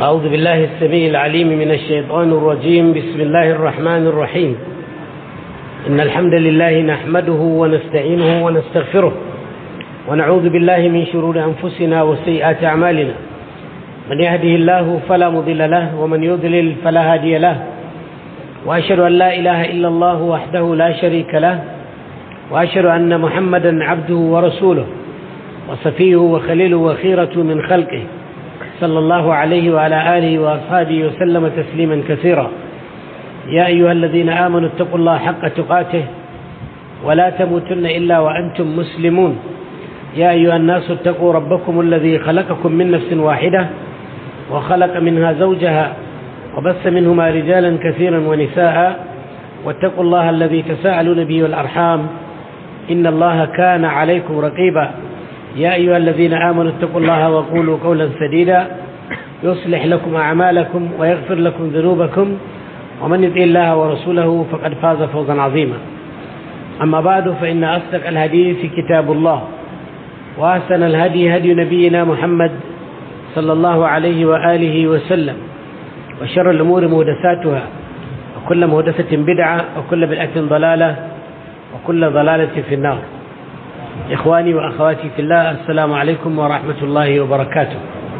أعوذ بالله السميع العليم من الشيطان الرجيم بسم الله الرحمن الرحيم إن الحمد لله نحمده ونستعينه ونستغفره ونعوذ بالله من شرور أنفسنا وسيئات أعمالنا من يهده الله فلا مضل له ومن يضلل فلا هادي له وأشهد أن لا إله إلا الله وحده لا شريك له وأشهد أن محمدا عبده ورسوله وصفيه وخليله وخيرة من خلقه صلى الله عليه وعلى آله وأصحابه وسلم تسليما كثيرا يا أيها الذين آمنوا اتقوا الله حق تقاته ولا تموتن إلا وأنتم مسلمون يا أيها الناس اتقوا ربكم الذي خلقكم من نفس واحدة وخلق منها زوجها وبث منهما رجالا كثيرا ونساء واتقوا الله الذي تساءلون به والأرحام إن الله كان عليكم رقيبا يا أيها الذين آمنوا اتقوا الله وقولوا قولا سديدا يصلح لكم أعمالكم ويغفر لكم ذنوبكم ومن يطع الله ورسوله فقد فاز فوزا عظيما أما بعد فإن أصدق الحديث كتاب الله وأحسن الهدي هدي نبينا محمد صلى الله عليه وآله وسلم وشر الأمور مهدساتها وكل مهدسة بدعة وكل بدعة ضلالة وكل ضلالة في النار إخواني وأخواتي في الله السلام عليكم ورحمة الله وبركاته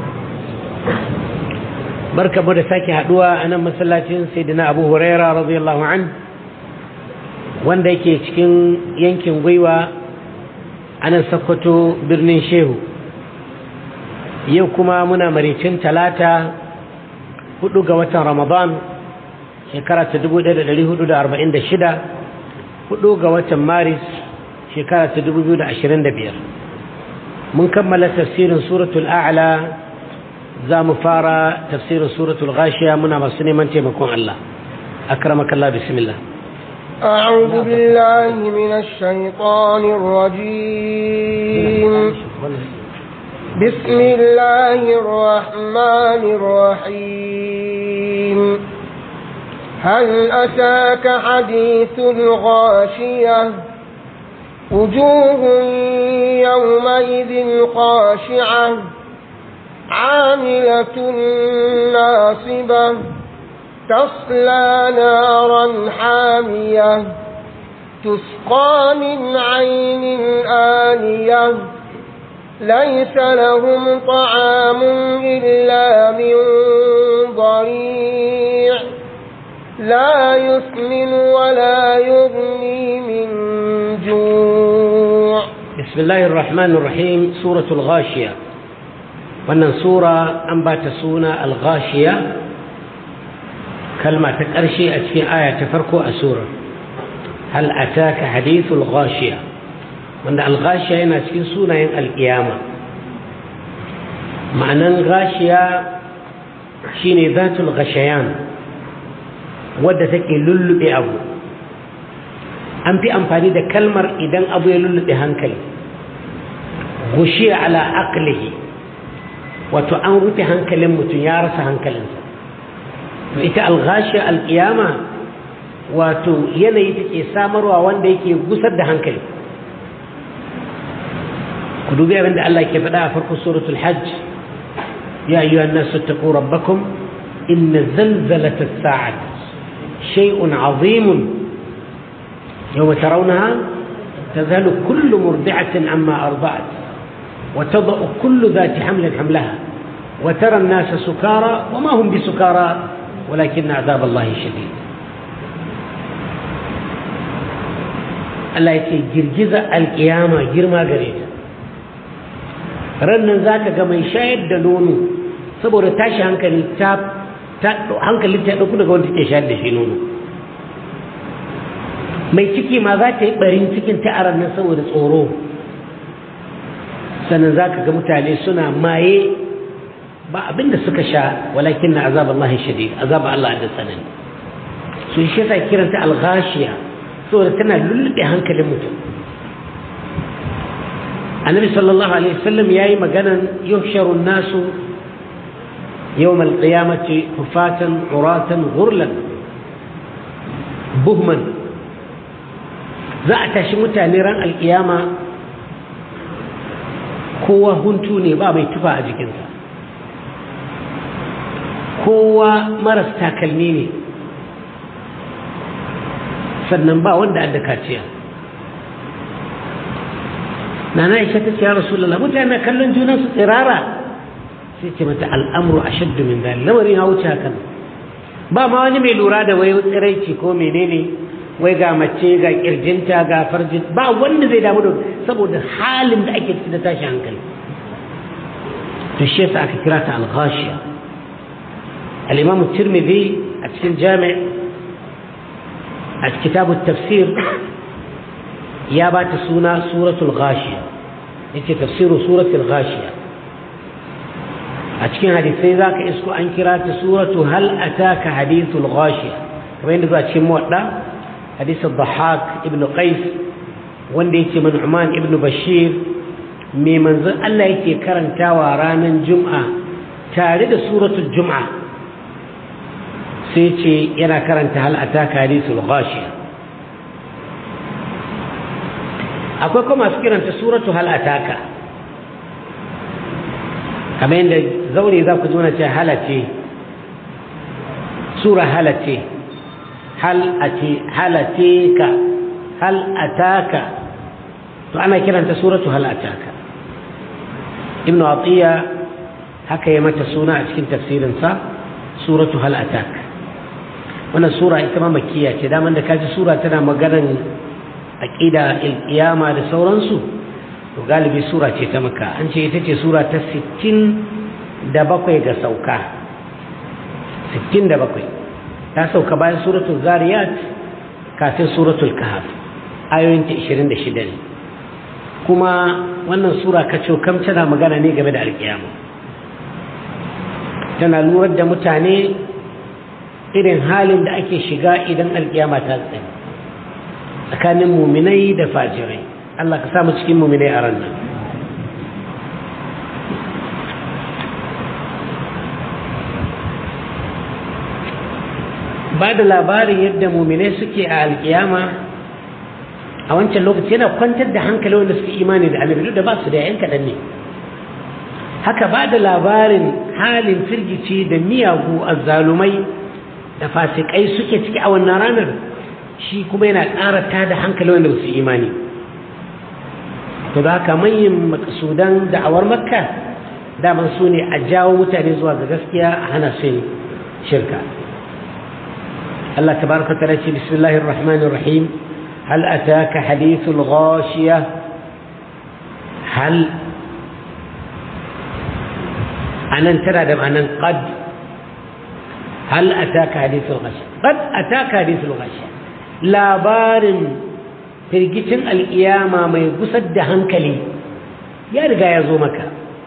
بركة مدساكي هدوى أنا مسلاتين سيدنا أبو هريرة رضي الله عنه wanda yake cikin yankin gwiwa a nan sakkwato birnin shehu yau kuma muna maricin talata hudu ga watan ramadan shekara ta 1446 hudu ga watan maris shekara ta 2025 mun kammala tafsirin suratul a'la za mu fara tafsirin suratul ghashiya muna masu neman taimakon Allah akramakallah bismillah أعوذ بالله من الشيطان الرجيم بسم الله الرحمن الرحيم هل أتاك حديث الغاشية وجوه يومئذ خاشعة عاملة ناصبة تصلى نارا حامية تسقى من عين آنية ليس لهم طعام إلا من ضريع لا يسمن ولا يغني من جوع بسم الله الرحمن الرحيم سورة الغاشية wannan sura an ba ta suna al-ghashiya kalma ta ƙarshe a cikin aya ta farko a surar hal ataka hadithul ghashiya wanda al-ghashiya yana cikin sunayen al-qiyama ma'anan ghashiya shine zatul ghashayan wadda take lullube abu an fi amfani da kalmar idan abu ya lullube hankali gushiya ala aqlihi wato an rufe hankalin mutum ya rasa hankalinsa to ita alghashiya alkiyama wato yanayi take samarwa wanda yake gusar da hankali ku dubi abin da Allah ke faɗa a farkon suratul hajj ya ayyuhan nasu taqu rabbakum inna zalzalata as-sa'ati shay'un 'azimun yawma tarawnaha تذهل كل مرضعة عما أرضعت وتضع كل ذات حمل حملها وترى الناس سكارى وما هم بسكارى ولكن عذاب الله شديد Allah ya ce girgiza alkiyama girma gare ta rannan za ka ga mai shayar da nono saboda tashi hankali ta hankali ta ɗauku daga wanda ke shayar da shi nono mai ciki ma za ta yi ɓarin cikin ta a nan saboda tsoro sannan za ka ga mutane suna maye ba abinda suka sha walakin na azab Allah shadid azab Allah da tsanani su shi yasa kiranta al-ghashiya saboda tana lullube hankalin mutum annabi sallallahu alaihi wasallam yayi maganan yuhsharu nasu يوم القيامة حفاة عراة غرلا بهما za a tashi mutane ran alkiyama kowa huntu ne ba mai tufa a jikinsa kowa maras takalmi ne sannan ba wanda an da kaciya na na isha ta ce ya rasulallah mutane kallon junansu tsirara sai ce mata al'amuru a shaddu min dalil lamarin ya wuce hakan ba ma wani mai lura da wai tsiraici ko menene wai ga mace ga kirjinta ga farjin ba wanda zai damu da saboda halin da ake ciki da tashi hankali to shi yasa aka kira ta al-ghashiya al-imam tirmidhi a cikin jami' a kitabut tafsir ya ba ta suna suratul ghashiya yace tafsiru suratul ghashiya a cikin hadisai zaka isko an kira ta suratu hal ataka hadithul ghashiya kamar yadda zuwa cikin muwadda حديث الضحاك ابن قيس wanda yake man'uman ibn bashir mai manzon Allah yake karantawa ranar juma'a tare da suratul juma'a sai ce yana karanta hal ataka hadithul ghashiya akwai kuma masu kiranta suratu hal ataka kamar yadda zaure za ku ji wani ce halace sura halace hal halateka hal ataka to ana kiranta suratu hal ataka ibn atiya haka ya mata suna a cikin tafsirinsa suratu hal ataka wannan sura ita ma makkiya ce daman da kaji sura tana maganan aqida alqiyama da sauransu to galibi sura ce ta maka an ce ita ce sura ta 60 da bakwai ga sauka 67 ta sauka bayan suratul zariyat kafin suratul kahf ayoyinta 26 ne kuma wannan sura kaco kam tana magana ne game da alkiyama tana lura da mutane irin halin da ake shiga idan alkiyama ta tsaye tsakanin muminai da fajirai Allah ka samu cikin muminai a ran nan ba da labarin yadda muminai suke a alkiyama a wancan lokaci yana kwantar da hankali wanda suke imani da annabi duk da ba su da yan kaɗan ne haka ba da labarin halin firgici da miyagu azzalumai da fasikai suke ciki a wannan ranar shi kuma yana ƙara ta da hankali wanda su imani to da haka manyan makasudan da'awar makka daman su ne a jawo mutane zuwa ga gaskiya a hana su shirka الله تبارك وتعالى بسم الله الرحمن الرحيم هل أتاك حديث الغاشية هل أنا ترى دم أنا قد هل أتاك حديث الغاشية قد أتاك حديث الغاشية لا بارم firgicin al'iyama mai gusar da hankali ya riga ya zo maka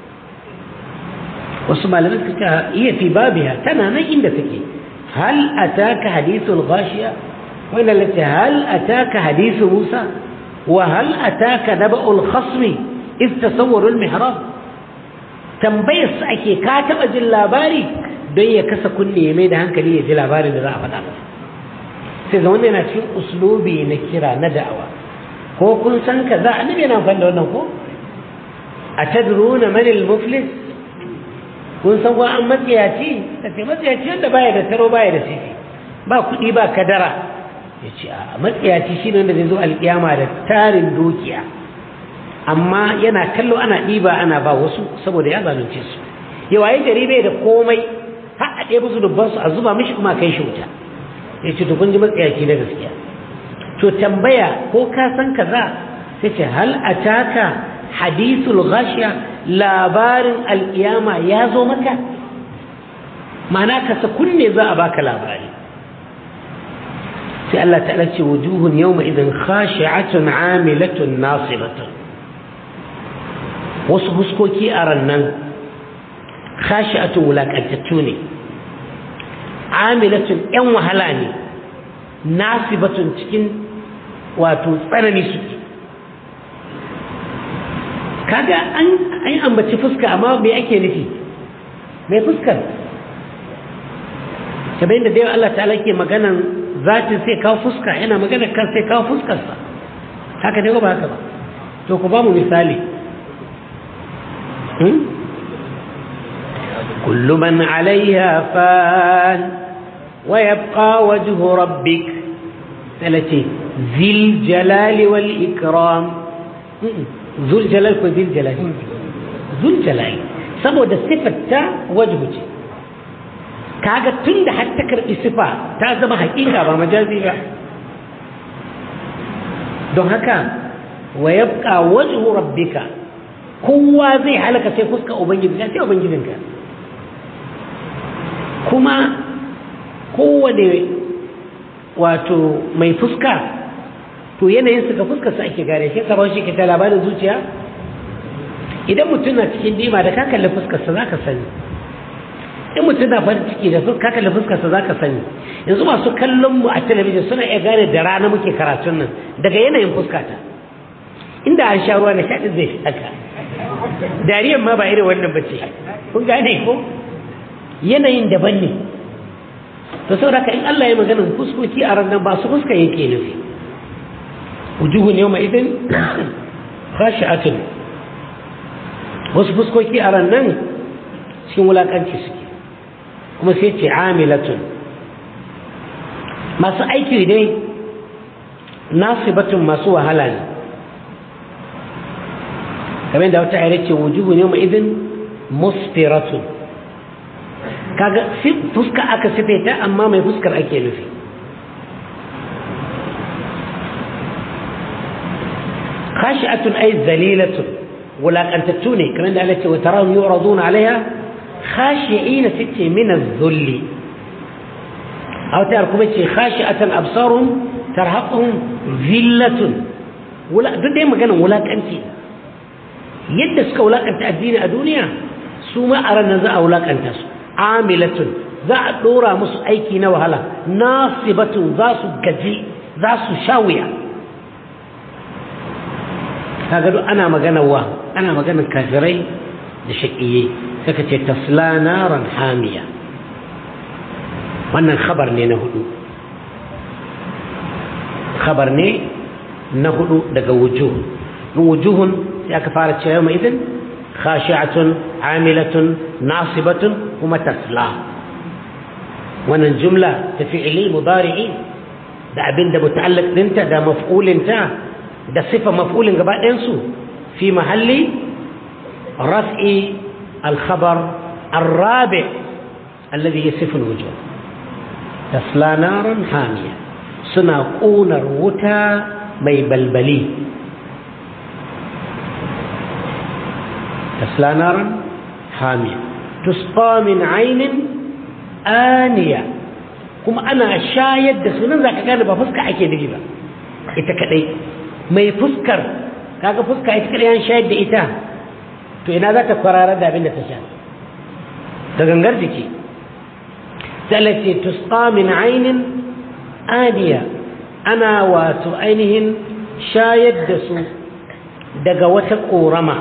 wasu malamai suka iya fi babiya tana nan inda take هل أتاك حديث الغاشية وإن التي هل أتاك حديث موسى وهل أتاك نبأ الخصم إذ تصوروا المحراب tambayar su ake ka taɓa jin labari don ya kasa kunne ya mai da hankali ya ji labarin da za a faɗa masa sai ga wanda yana cikin uslubi na kira na da'awa ko kun san ka za annabi yana amfani da wannan ko a tadruna manil muflis kun san wa an matsiyaci ka ce matsiyaci wanda baya da taro baya da sisi ba kuɗi ba kadara ya ce a matsiyaci shi ne wanda zai zo alƙiyama da tarin dukiya amma yana kallo ana ɗiba ana ba wasu saboda ya zalunce su yawa ya gari bai da komai har a ɗaya musu dubban su a zuba mishi kuma kai shi wuta ya ce to kun ji matsiyaci na gaskiya to tambaya ko ka san kaza sai ce hal ataka hadithul ghashiya labarin alƙiyama ya zo maka ma'ana ka sa kunne za a baka labari sai Allah ta'ala ce wujuhun yawma idan khashi'atun 'amilatun nasibatun wasu huskoki a rannan khashi'atun wulakantattu ne amilatun yan wahala ne nasibatun cikin wato tsanani suke kaga an an ambaci fuska amma me ake nufi mai fuskar kamar da dai Allah ta'ala ke maganan zatin sai kawo fuska yana magana kan sai kawo fuskarsa haka ne ba haka ba to ku ba mu misali كل من عليها فان ويبقى وجه ربك ثلاثة ذي الجلال والإكرام ذو الجلال وذي الجلال ذو الجلال saboda sifarta wajhu ce kaga tun da har ta karɓi sifa ta zama haƙiƙa ba majazi ba don haka wa yabqa wajhu rabbika kowa zai halaka sai fuska ubangiji sai ubangijinka kuma kowane wato mai fuska to yanayin suka fuska su ake gare shi sabon shi ke ta labarin zuciya idan mutum na cikin dima da ka kalli fuskarsa za ka sani in mutum na farin ciki da ka kalli fuskarsa za ka sani yanzu masu kallon mu a talabijin suna iya gane da rana muke karatun nan daga yanayin fuskata inda an sha ruwa na shaɗin zai fi haka dariyan ma ba irin wannan ba ce kun gane ko yanayin daban ne to saboda ka in Allah ya magana fuskoki a ran nan ba su fuska yake nufi wujuhun yawma idin khashi'atun wasu fuskoki a ran nan cikin wulakanci suke kuma sai ce amilatun masu aiki dai nasibatun masu wahala ne kamar da wata ayyar ce wujuhun yawma idin musfiratun kaga fuska aka sifaita amma mai fuskar ake nufi khashi'atun ay zalilatun wulaƙantattu ne kamar da Allah ce wa tarahum yu'raduna alaiha khashi'ina sitte min az-zulli aw tar kuma ce khashi'atan absarum tarhaquhum zillatun wala duk dai maganar wulaƙanci yadda suka wulaƙanta addini a duniya su ma a ranar za a wulaƙanta su amilatun za a ɗora musu aiki na wahala nasibatun za su gaji za su sha wuya kaga duk ana magana wa ana magana kafirai da shaƙiye saka ce tasla naran hamiya wannan khabar ne na hudu khabar ne na hudu daga wujuh wujuhun sai aka fara cewa mai idin khashi'atun amilatun nasibatun kuma tasla wannan jumla ta fi'ili mudari'i da abin da muta'allaq dinta da maf'ulinta da sifa maf'ulin gaba ɗayansu fi mahalli raf'i al-khabar الرابع الذي يصف الوجوه تصلى نارا حامية سنا قونر وتا مي بلبلي تصلى نارا حامية تسقى من عين آنية kuma ana shayar da sunan zaka gane ba fuska ake nufi ba ita kadai mai fuskar kaga fuska ita kadai an shayar da ita to ina za ta kwarara da abin da ta sha da gangar jiki ce tusqa min ainin aniya ana wato ainihin shayar da su daga wata korama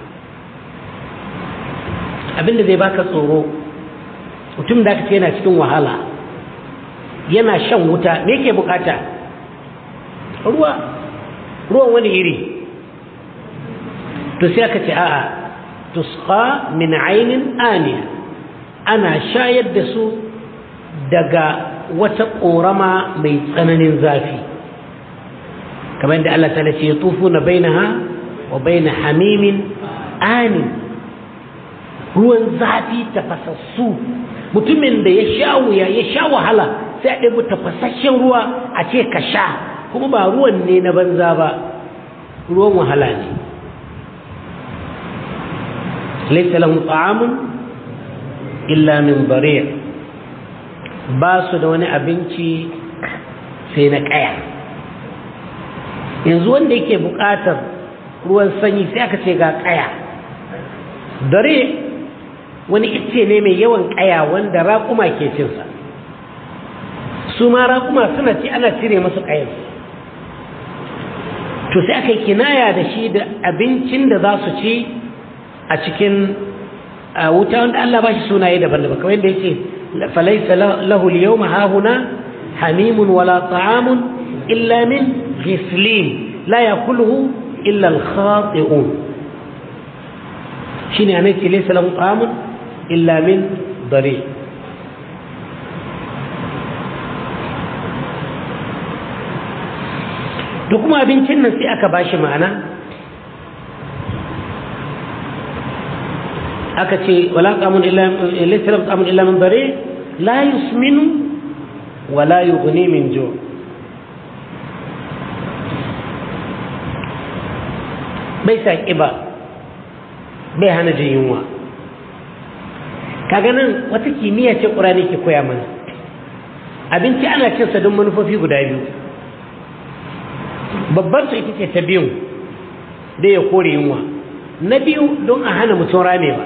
abinda zai baka tsoro mutum da aka ce yana cikin wahala yana shan wuta me yake bukata ruwa ruwan wani iri to sai aka ce a'a tusqa min ainin aniya ana shayar da su daga wata ƙorama mai tsananin zafi kamar da Allah ta ce ya tufu na bainaha wa baina hamimin ani ruwan zafi tafasassu mutumin da ya sha wuya ya sha wahala sai a ɗabi tafasasshen ruwa a ce ka sha kuma ba ruwan ne na banza ba ruwan wahala ne laisa lahum ta'amun illa min bari' ba su da wani abinci sai na ƙaya yanzu wanda yake buƙatar ruwan sanyi sai aka ce ga ƙaya dare wani ice ne mai yawan ƙaya wanda raƙuma ke cinsa su ma raƙuma suna ci ana cire masu ƙayar to sai aka yi kinaya da shi da abincin da za su ci a cikin wuta wanda Allah ba shi sunaye daban-daban kamar yadda yake falaisa lahu al-yawma hahuna hamimun wala ta'amun illa min ghislin la yakuluhu illa al-khati'un shine anai ce laysa lahu ta'amun illa min dare da kuma abincin nan sai aka bashi ma'ana aka ce wala qamun illa laysa qamun illa min dare la yusminu wala yughni min ju' bai sa ƙiba bai hana jin yunwa kaga nan wata kimiyya ce ƙurani ke koya mana abinci ana cinsa don manufofi guda biyu babbar su ita ce ta biyu da ya kore yunwa na biyu don a hana mutum ramewa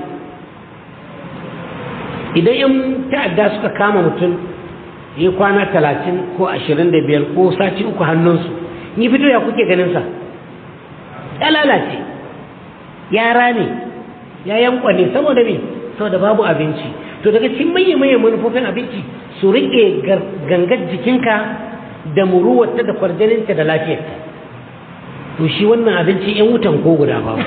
idan yan ta'adda suka kama mutum yi kwana talatin ko ashirin da biyar ko sati uku hannunsu ni fito ya kuke ganinsa ya lalace yara ne ya yankwane saboda me saboda babu abinci to daga cikin manya-manyan manufofin abinci su riƙe gangar jikinka da muruwarta da kwarjaninta da lafiyarta to shi wannan abinci yan wutan ko guda babu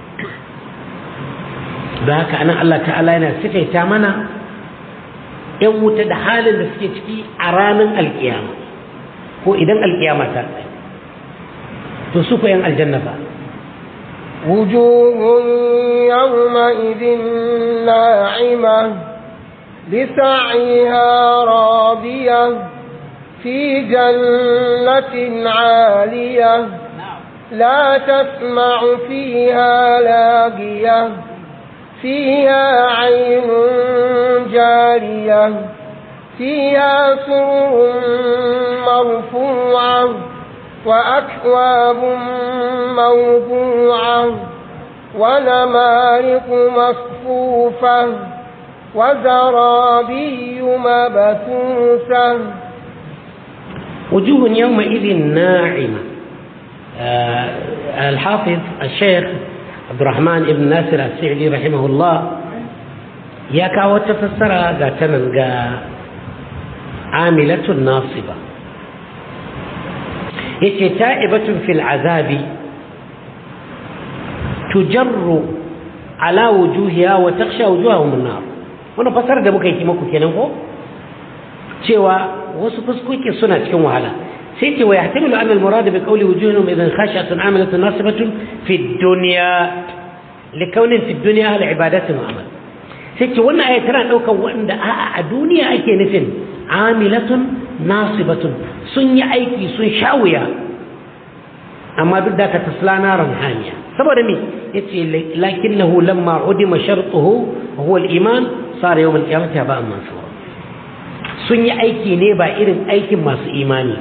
da haka anan Allah ta'ala yana sifaita mana yan wuta da halin da suke ciki a ranar alkiyama ko idan alkiyama ta tsaye to su ko yan aljanna ba وجوه يومئذ ناعمة لسعيها راضية في جنة عالية لا تسمع فيها لاغية فيها عين جارية فيها سرر مرفوعة وأكواب موضوعة ونمارق مصفوفة وزرابي مبثوثة وجوه يومئذ ناعمة آه الحافظ الشيخ عبد الرحمن بن ناصر السعدي رحمه الله يا كاو تفسر غاتنا عاملة ناصبة يتي تائبة في العذاب تجر على وجوهها وتخشى وجوههم النار wannan fasar da muka yi maku kenan ko cewa wasu fuskoki suna cikin wahala sai ce wa yahtamilu anna al-murad bi qawli wujuhihim idan khashatun amilatun nasibatun fi dunya li kaunin fi dunya al ibadatu amal sai ce wannan aya tana daukan wanda a'a a duniya ake nufin amilatun nasibatun sun yi aiki sun sha wuya amma duk da ka tasla naran hamiya saboda me yace lakinnahu lamma udima shartuhu huwa al-iman sara yawm al-qiyamati ba'an mansura sun yi aiki ne ba irin aikin masu imani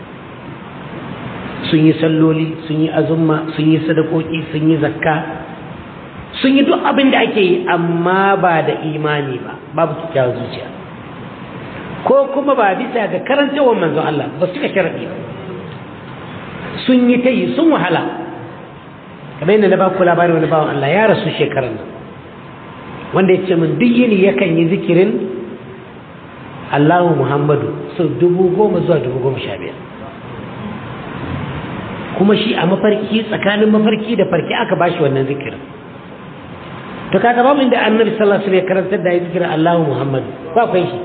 sun yi salloli sun yi azumma sun yi sadakoki sun yi zakka sun yi duk abin da ake yi amma ba da imani ba babu kyakkyawar zuciya ko kuma ba bisa ga karantawar manzon Allah ba su ka sharaɗi ba sun yi ta yi sun wahala kamar yadda na ba ku labarin wani bawan Allah ya rasu shekarar nan wanda ya ce min duk yini yakan yi zikirin Allahu Muhammadu sau dubu goma zuwa dubu goma sha biyar kuma shi a mafarki tsakanin mafarki da farki aka bashi wannan zikirin to kaga babu inda annabi sallallahu alaihi wasallam ya karantar da zikirin Allahu Muhammadu ba kai shi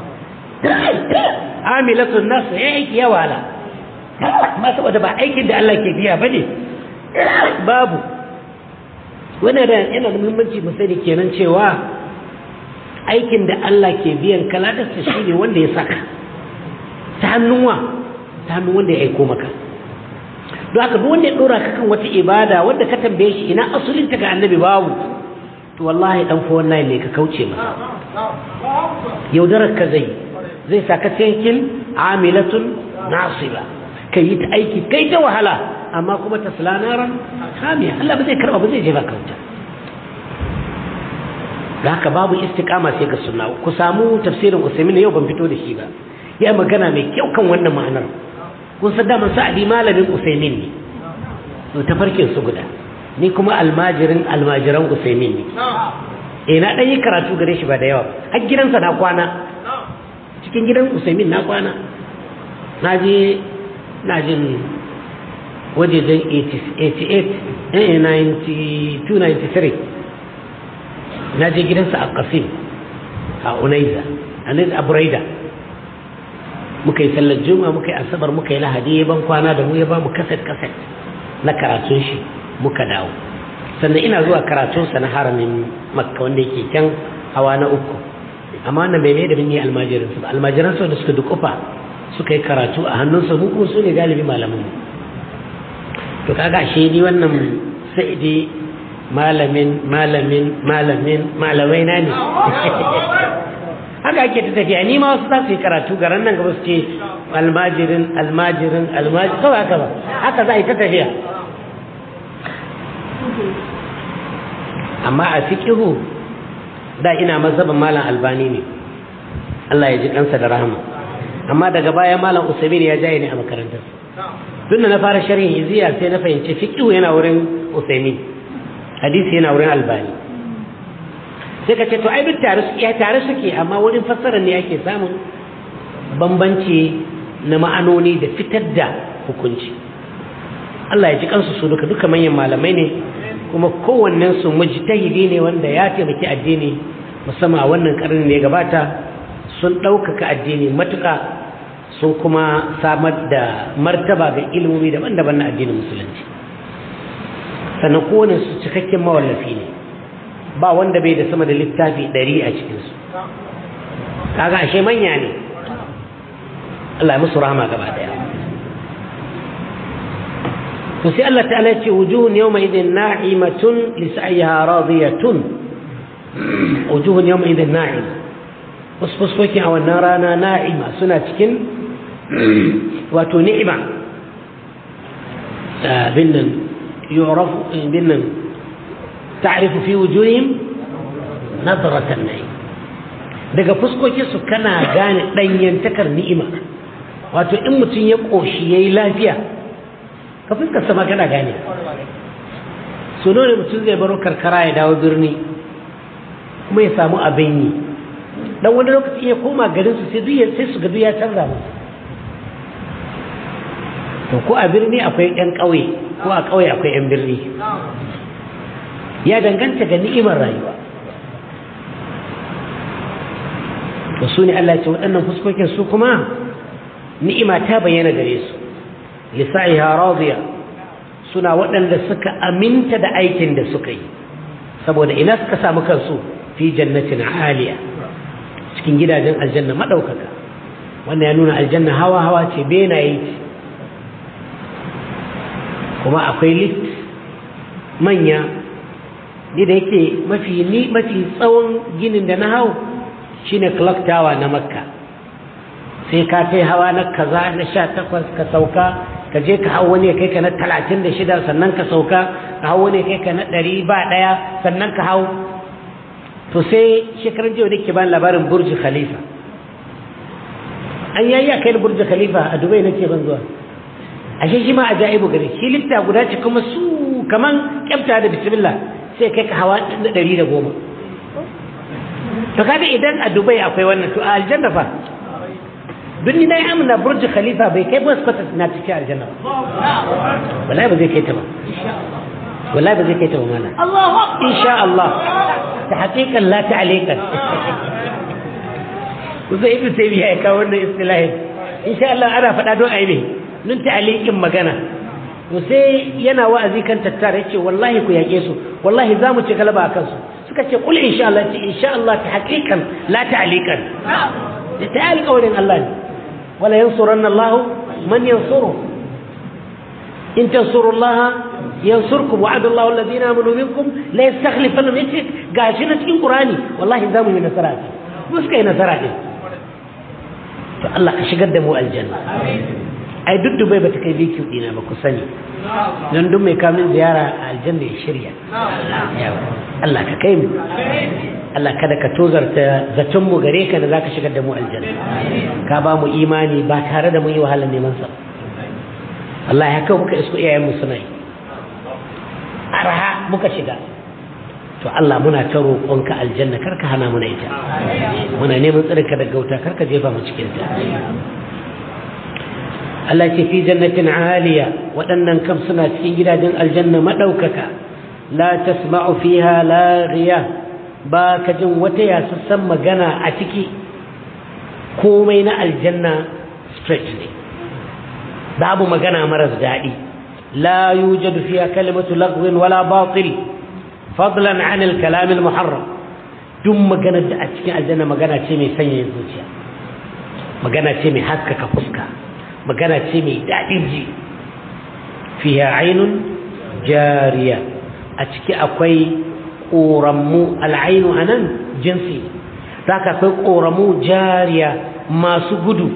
amilatun nas ya aiki ya wala ma saboda ba aikin da Allah ke biya bane babu wannan da yana da muhimmanci mu sani kenan cewa aikin da Allah ke biyan kaladarsa shi ne wanda ya saka ta hannunwa ta hannun wanda ya aiko maka don haka duk wanda ya dora ka kan wata ibada wanda ka tambaye shi ina asulin ta ga annabi babu to wallahi dan fa wannan ne ka kauce masa yaudarar ka zai zai saka cikin amilatun nasiba kai yi ta aiki kai ta wahala amma kuma ta naran hamiya Allah ba zai karba ba zai jefa kauta da haka babu istiqama sai ga sunna ku samu tafsirin Usaimin yau ban fito da shi ba ya magana mai kyau kan wannan ma'anar kun san da sa'adi malamin Usaimin ne to tafarkin su guda ni kuma almajirin almajiran Usaimin ne eh na dan yi karatu gare shi ba da yawa har gidansa na kwana cikin gidan Usaimin na kwana na je na jin wajejen 88 92 93 na je gidansa a qasim a unaiza a a buraida muka yi sallar juma'a muka yi asabar muka yi lahadi ya ban kwana da mu ya ba mu kaset kaset na karatun shi muka dawo sannan ina zuwa karatunsa na haramin makka wanda yake can hawa na uku amma wannan bai mai da mun yi almajiransu ba almajiransu da suka dukufa suka yi karatu a hannunsa mu kuma su ne galibi malamin mu to kaga shi ni wannan sai dai malamin malamin malamin malamai na ne haka ake ta tafiya ni ma wasu za su yi karatu garan nan gaba su ce almajirin almajirin almajirin kawai haka ba haka za a yi ta tafiya amma a fikihu da ina mazhaban malam albani ne Allah ya ji kansa da rahama amma daga baya malam usaimin ya jaye ne a makarantar tun da na fara sharhin iziya sai na fahimci fikihu yana wurin usaimin hadisi yana wurin albani sai ka ce to ai duk tare suke tare suke amma wurin fassara ne ake samun bambanci na ma'anoni da fitar da hukunci Allah ya ji kansu su duka duka manyan malamai ne kuma kowannen su mujtahidi ne wanda ya taimaki addini musamman a wannan karni ne gabata sun ɗaukaka addini matuƙa sun kuma samar da martaba ga ilimomi daban-daban na addinin musulunci sannan kowane su cikakken mawallafi ne ba wanda bai da sama da littafi ɗari a cikinsu kaga ashe manya ne Allah ya musu rahama gaba daya to sai Allah ta'ala ya ce wujuhun yawma idin na'imatun li sa'yiha radiyatun wujuhun yawma idin na'ima wasu fuskokin a wannan rana na'ima suna cikin wato ni'ima binnan yu'rafu binnan ta'rifu fi wujuhihim nadratan na'im daga fuskokin su kana gane danyantakar ni'ima wato in mutum ya koshi yayi lafiya ka fuskar sama kana gane so ne mutum zai baro karkara ya dawo birni kuma ya samu abin yi dan wani lokaci ya koma garin su sai duk sai su ga duk ya canza musu to ko a birni akwai yan ƙauye ko a ƙauye akwai yan birni ya danganta ga ni'imar rayuwa to su ne Allah ce waɗannan fuskokin su kuma ni'ima ta bayyana gare su lisa'iha radiya suna waɗanda suka aminta da aikin da suka yi saboda ina suka samu kansu fi jannatin aliya cikin gidajen aljanna maɗaukaka wannan ya nuna aljanna hawa hawa ce benaye ce kuma akwai lift manya ni da yake mafi ni mafi tsawon ginin da na hau shine clock tower na makka sai ka kai hawa na kaza na sha takwas ka sauka ka je ka hau wani kai ka na talatin da shida sannan ka sauka ka hau wani kai ka na ɗari ba ɗaya sannan ka hau to sai shekaran jiya da ke ban labarin burji khalifa an yayi a kai burji khalifa a dubai na ce ban zuwa ashe shi ma a ja'ibu gare shi lifta guda ce kuma su kaman kyafta da bismillah sai kai ka hawa na ɗari da goma to kaga idan a dubai akwai wannan to a aljanna fa duk ni na yi amina burji khalifa bai kai bus kwata na cikin aljanna ba wallahi ba zai kai ta ba wallahi ba zai kai ta ba mana insha Allah ta haƙiƙan la ta alikan kusa ibn taymiya ya kawo wannan istilahin insha Allah ana faɗa don a yi nun ta alikin magana to sai yana wa'azi kan tattara yace wallahi ku yaƙe su wallahi za mu ci galaba a kansu suka ce kul insha Allah ce insha Allah ta haƙiƙan la ta alikan da ta alƙawarin Allah ne wala yansuranna Allah man yansuru in tansuru Allah yansurkum wa'ada Allah alladhina amanu minkum la yastakhlifannahum yace gashi na cikin Qur'ani wallahi za mu yi nasara mu suka yi nasara ne to Allah ka shigar da mu aljanna ai duk dubai ba ta kai biki dina ba ku sani don duk mai kamin ziyara a aljanna ya shirya Allah ka kai mu Allah kada ka tozarta zaton mu gare ka da zaka shigar da mu aljanna ka ba mu imani ba tare da mun yi wahalar neman sa Allah ya kawo muka isko iyayen mu suna yi arha muka shiga to Allah muna ta roƙonka aljanna kar ka hana muna ita muna neman tsirinka daga wuta kar ka jefa mu cikin ta Allah ce fi jannatin aliya waɗannan kam suna cikin gidajen aljanna maɗaukaka la tasma'u fiha laghiya ba ka jin wata yasassan magana a ciki komai na aljanna straight ne babu magana maras daɗi la yujadu fiha kalimatu lagwin wala batil fadlan an al-kalam al-muharram duk magana da a cikin aljanna magana ce mai sanya zuciya magana ce mai haskaka fuska magana ce mai daɗin ji fiha ainun jariya a ciki akwai ƙorammu al'ainu a nan jinsi za ka akwai ƙoramu jariya masu gudu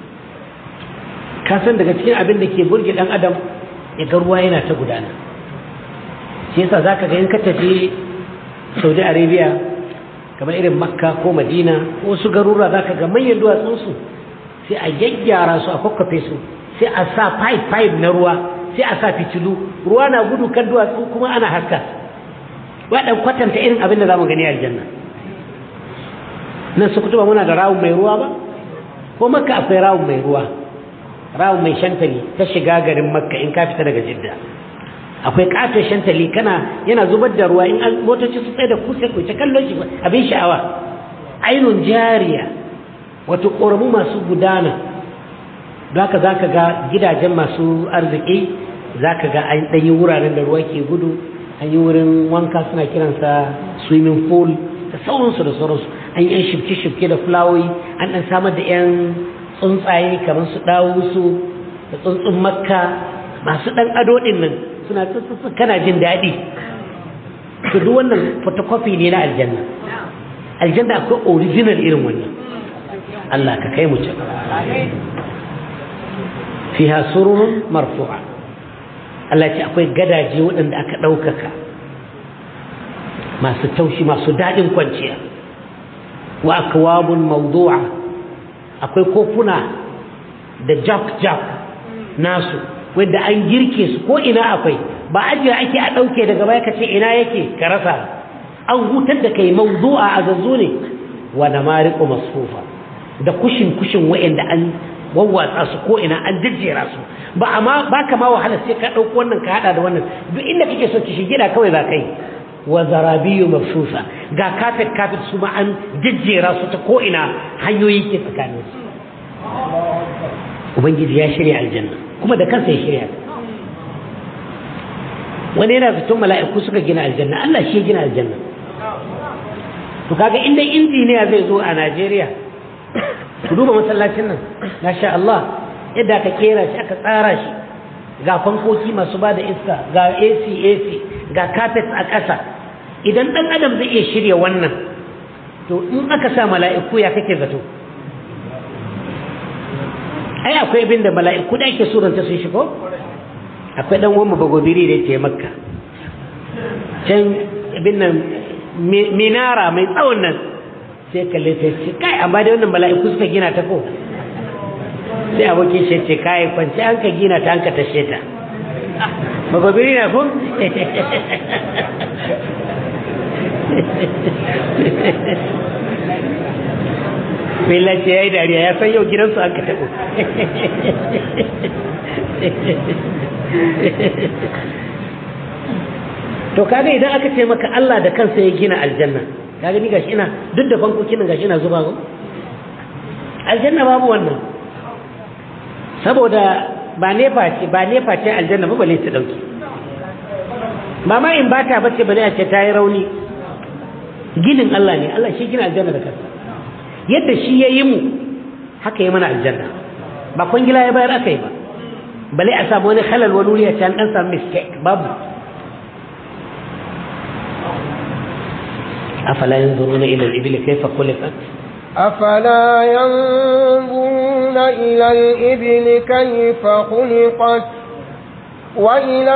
kasan daga cikin abin da ke burge ɗan adam ya ga ruwa yana ta gudana shi yasa za ka ga in ka tafi saudi arabia kamar irin makka ko madina ko wasu garura za ka ga manyan duwatsunsu sai a gyaggyara su a kwakwafe su sai a sa pipe pipe na ruwa sai a sa fitilu ruwa na gudu kan duwatsu kuma ana haska waɗan kwatanta irin abin da za mu gani aljanna nan su kutuba muna da rawun mai ruwa ba ko makka akwai rawun mai ruwa rawun mai shantali ta shiga garin makka in ka fita daga jidda akwai katon shantali kana yana zubar da ruwa in motoci su tsaye da ku sai ku ta kallon shi abin sha'awa ainun jariya wato ƙoramu masu gudana don haka za ka ga gidajen masu arziki za ka ga an ɗanyi wuraren da ruwa ke gudu an yi wurin wanka suna kiransa swimming pool da sauransu da sauransu an yi 'yan shifke-shifke da fulawoyi an ɗan samar da 'yan tsuntsaye kamar su ɗawusu da tsuntsun makka masu ɗan ado ɗin nan suna tsuntsun kana jin daɗi to duk wannan photocopy ne na aljanna aljanna akwai original irin wannan Allah ka kai mu can fiha sururun marfu'a Allah ce akwai gadaje waɗanda aka ɗaukaka masu taushi masu daɗin kwanciya wa akwabun mawdu'a akwai kofuna da jak-jak nasu wanda an girke su ko ina akwai ba ajiya ake a ɗauke daga baya ka ce ina yake ka rasa an hutar da kai mawdu'a a zazzo ne wa da mariƙo masfufa da kushin-kushin wa'anda an wawwatsa su ko ina an jejjera su ba amma ba ka ma wahala sai ka ɗauko wannan ka haɗa da wannan duk inda kake so ki shigida kawai za kai wa zarabiyu mafsusa ga kafet kafet su ma an jejjera su ta ko ina hanyoyi ke tsakanin su ubangiji ya shirya aljanna kuma da kansa ya shirya wani yana zaton mala'iku suka gina aljanna Allah shi ya gina aljanna to kaga inda injiniya zai zo a Najeriya ku duba masallacin nan masha Allah yadda aka kera shi aka tsara shi ga fankoki masu ba da iska ga AC AC ga carpet a ƙasa idan ɗan adam zai iya shirya wannan to in aka sa mala'iku ya kake zato ai akwai abin da mala'iku da ake suranta sun shigo akwai ɗan wani bagobiri da ke makka can abin nan minara mai tsawon nan sai kalle ta ce kai amma dai wannan mala'iku suka gina ta ko sai abokin shi ce kai kwanci an ka gina ta an ka tashe ta magobiri na ko Bela ce ya yi dariya ya san yau gidansu an ka taɓo to kaga idan aka ce maka Allah da kansa ya gina aljanna kaga ni gashi ina duk da bankokin nan gashi ina zuba ko aljanna babu wannan saboda ba nefa ce ba nefa ce aljanna ba bale ta dauke ba ma in bata bace bale a ce ta yi rauni ginin Allah ne Allah shi gina aljanna da kansa yadda shi ya yi mu haka yi mana aljanna ba kwangila ya bayar aka yi ba bale a samu wani halal wani wuri a can dan samu mistake babu أفلا ينظرون إلى الإبل كيف خلقت أفلا ينظرون إلى الإبل كيف خلقت وإلى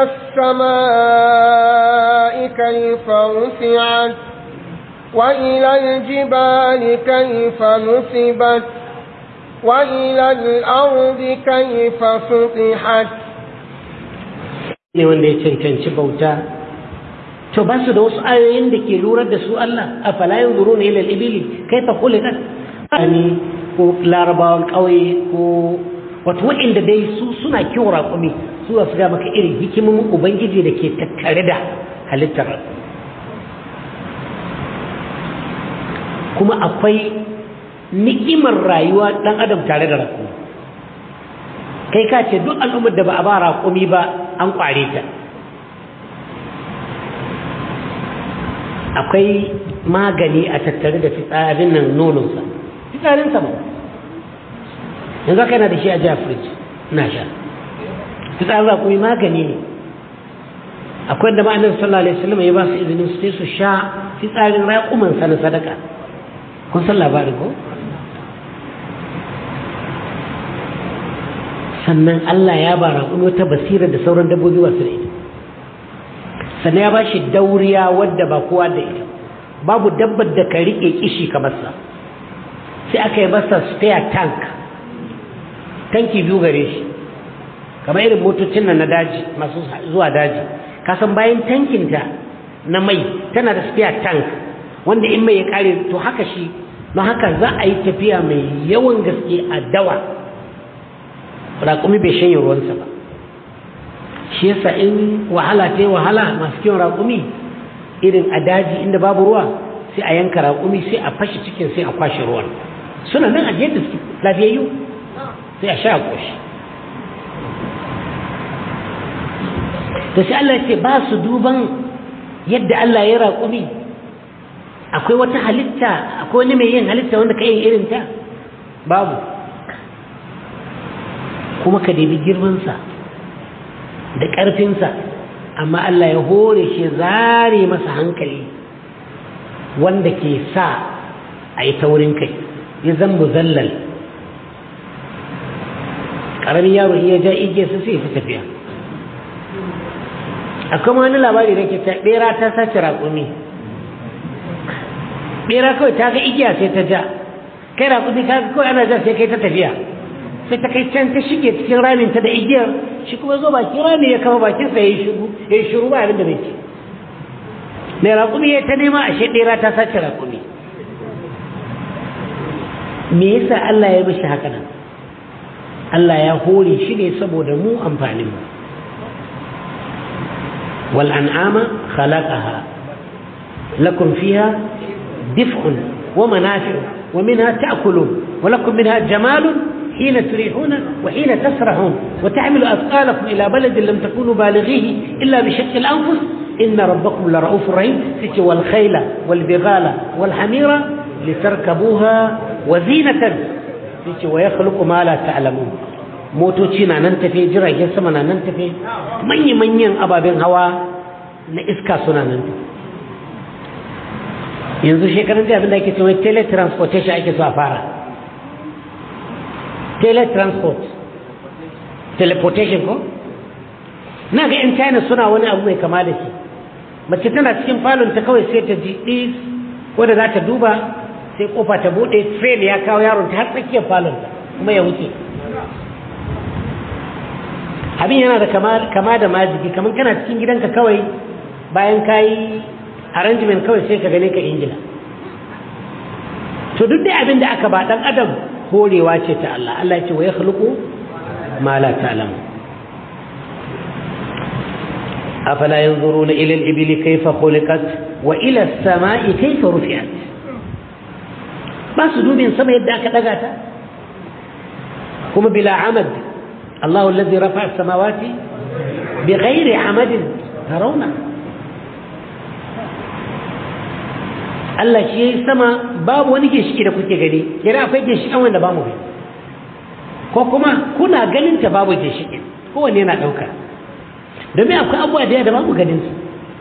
السماء كيف رفعت وإلى الجبال كيف نصبت وإلى الأرض كيف سطحت ne wanda ya cancanci bauta to ba su da wasu ayoyin da ke lurar da su Allah a falayin zuru ne ilal ibili kai fa kulikat ani ko larabawan ƙauye ko wato waɗanda dai su suna kiwon raƙumi su su ga maka irin hikimin ubangiji da ke tattare da halittar kuma akwai ni'imar rayuwa ɗan adam tare da raƙumi kai ka ce duk al'ummar da ba a ba raƙumi ba an ƙware ta akwai magani a tattare da fitsarin nan nononsa fitsarinsa ba yanzu aka yana da shi a jiya firij na sha fitsarin raƙumi magani ne akwai da ma'anar sallallahu alaihi wasallam ya ba su izinin su su sha fitsarin raƙumansa na sadaka kun san labarin ko sannan Allah ya ba raƙumi wata basira da sauran dabbobi wasu da ita sannan ya ba shi dauriya wadda ba kowa da ita babu dabbar da ka riƙe kishi kamar sa sai aka yi masa spare tank tanki biyu gare shi kamar irin motocin nan na daji masu zuwa daji kasan bayan tankinta na mai tana da spare tank wanda in mai ya kare to haka shi don haka za a yi tafiya mai yawan gaske a dawa raƙumi bai shanye ruwansa ba shi yasa in wahala ta yi wahala masu kiwon raƙumi irin a daji inda babu ruwa sai a yanka raƙumi sai a fashe cikin sai a kwashe ruwan suna nan a da su lafiyayyu sai a sha a ƙoshi to sai Allah ce ba su duban yadda Allah ya raƙumi akwai wata halitta akwai wani mai yin halitta wanda ka yin irin ta babu kuma ka debi girmansa da ƙarfinsa amma Allah ya hore shi zare masa hankali wanda ke sa a yi taurin kai ya zan muzallal ƙaramin yaro iya ja ige su sai fi tafiya akwai wani labari da ke ta ɓera ta sace raƙumi ɓera kawai ta ga igiya sai ta ja kai raƙumi ka kawai ana ja sai kai ta tafiya sai ta kai can ta shige cikin ramin ta da igiyar shi kuma zo bakin rami ya kama bakin sa yayi shiru yayi shiru ba abin da bai ci mai raƙumi ya ta nema ashe ɗera ta sace raƙumi me yasa Allah ya mishi haka nan Allah ya hore shi ne saboda mu amfanin mu wal an'ama khalaqaha lakum fiha dif'un wa manafi'u wa minha ta'kulun wa lakum minha jamalun حين تريحون وحين تسرحون وتحمل أثقالكم إلى بلد لم تكونوا بالغيه إلا بشق الأنفس إن ربكم لرؤوف رحيم والخيل والبغال والحمير لتركبوها وزينة ويخلق ما لا تعلمون motoci na nan tafe jiragen sama na nan tafe manya-manyan ababen hawa na iska suna nan yanzu shekarun da abin da ake cewa teletransportation ake so a fara teletransport teleportation ko na ga 'yan china suna wani abu mai kama da shi mace tana cikin falon ta kawai sai ta ji ɗis wadda za ta duba sai kofa ta buɗe train ya kawo yaron ta har tsakiyar falon ta kuma ya wuce abin yana da kama da majigi kamar kana cikin gidanka kawai bayan ka yi arrangement kawai sai ka gane ka ingila to duk dai abin da aka ba ɗan adam horewa ce ta Allah Allah ce wa ya khluqu ma la ta'lamu afala yanzuruna ila al-ibli kayfa khuliqat wa ila as-sama'i kayfa rufi'at ba su dubin sama yadda aka daga ta kuma bila amad Allah alladhi rafa'a as-samawati bighairi amadin tarawna Allah shi ya yi sama babu wani ginshiki da kuke gani yana akwai ginshikan wanda ba mu gani ko kuma kuna ganin ta babu ginshikin kowanne yana ɗauka domin akwai abubuwa da da babu ganin su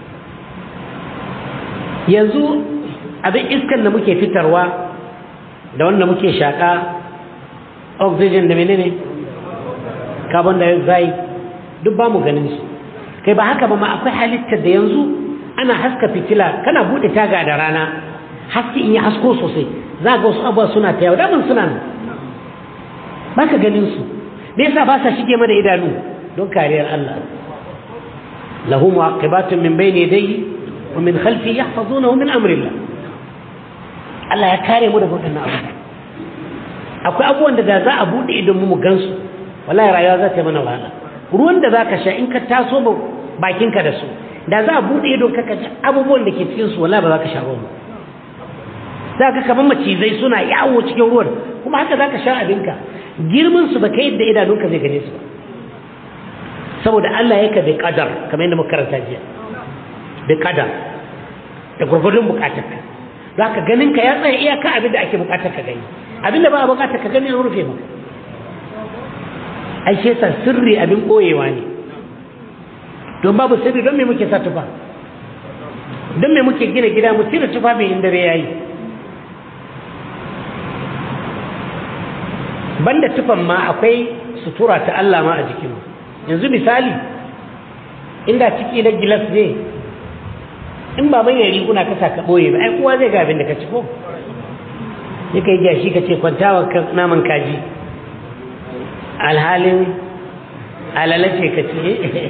yanzu abin iskan da muke fitarwa da wanda muke shaƙa oxygen da menene carbon dioxide duk ba mu ganin su kai ba haka ba ma akwai halittar da yanzu ana haska fitila kana bude taga da rana haske in yi hasko sosai za ga wasu abuwa suna ta yau daman suna nan ba ka ganin su me yasa ba sa shige mana idanu don kariyar Allah lahu mu'aqibatun min bayni yadayhi wa min khalfi yahfazunahu min amri Allah Allah ya kare mu daga wannan abu akwai abubuwan da za a bude idon mu mu gansu wallahi rayuwa za ta yi mana wahala ruwan da zaka sha in ka taso bakinka da su da za a buɗe idon kaka ji abubuwan da ke cikinsu wala ba za ka sha ruwan za ka kamar macizai suna yawo cikin ruwan kuma haka za ka sha abinka girman su ba kai yadda idanunka zai gane su ba saboda Allah yaka da kadar kamar yadda muka karanta jiya da kadar da gurgurdun bukatarka za ka ganin ka ya tsaya iyaka abin da ake bukatar ka gani abin da ba a bukatar ka gani an rufe maka ai shi yasa sirri abin koyewa ne don babu sirri don me muke sa tufa don me muke gina gida mu cire tufa mai inda ya yi banda tufan ma akwai sutura ta Allah ma a jikinmu yanzu misali inda ciki na gilas ne in ba manyan riguna ka sa ka ɓoye ba ai kowa zai ga abin da ka ci ko sai ka yi gashi ka ce kwantawa naman kaji alhalin alalace ka ce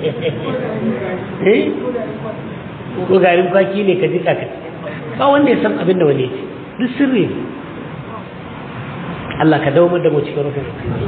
eh ko garin kwaki ne ka jika ka ba wanda ya san abin da wani ce duk sirri ne Allah ka dawo da mu cikin rufin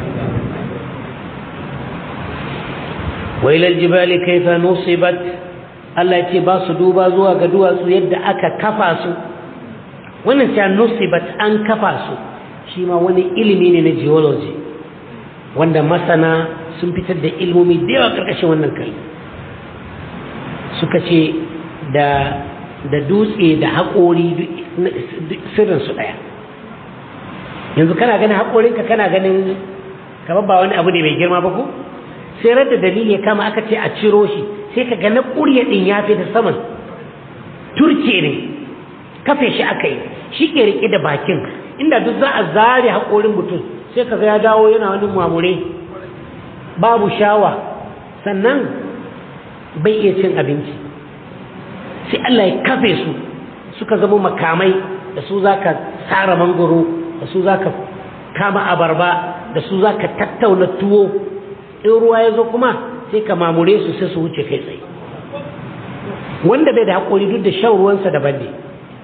wa ila aljibali kayfa nusibat Allah ya ce ba su duba zuwa ga duwatsu yadda aka kafa su wannan sai nusibat an kafa su shi ma wani ilimi ne na geology wanda masana sun fitar da ilmomi da yawa karkashin wannan kalli suka ce da da dutse da haƙori sirrinsu ɗaya yanzu kana ganin haƙorinka kana ganin kamar ba wani abu ne mai girma ba ko sai da dalili ya kama aka ce a ciro shi sai ka ga na ƙurya ɗin ya fi da saman turke ne kafe shi aka yi shi ke riƙe da bakin inda duk za a zare haƙorin mutum sai ka ga ya dawo yana wani mamure babu shawa sannan bai iya cin abinci sai Allah ya kafe su suka zama makamai da su za ka tsara mangoro da su za ka kama abarba da su za ka tattauna tuwo in ruwa ya zo kuma sai ka mamure su sai su wuce kai tsaye wanda bai da haƙori duk da shan ruwansa daban ne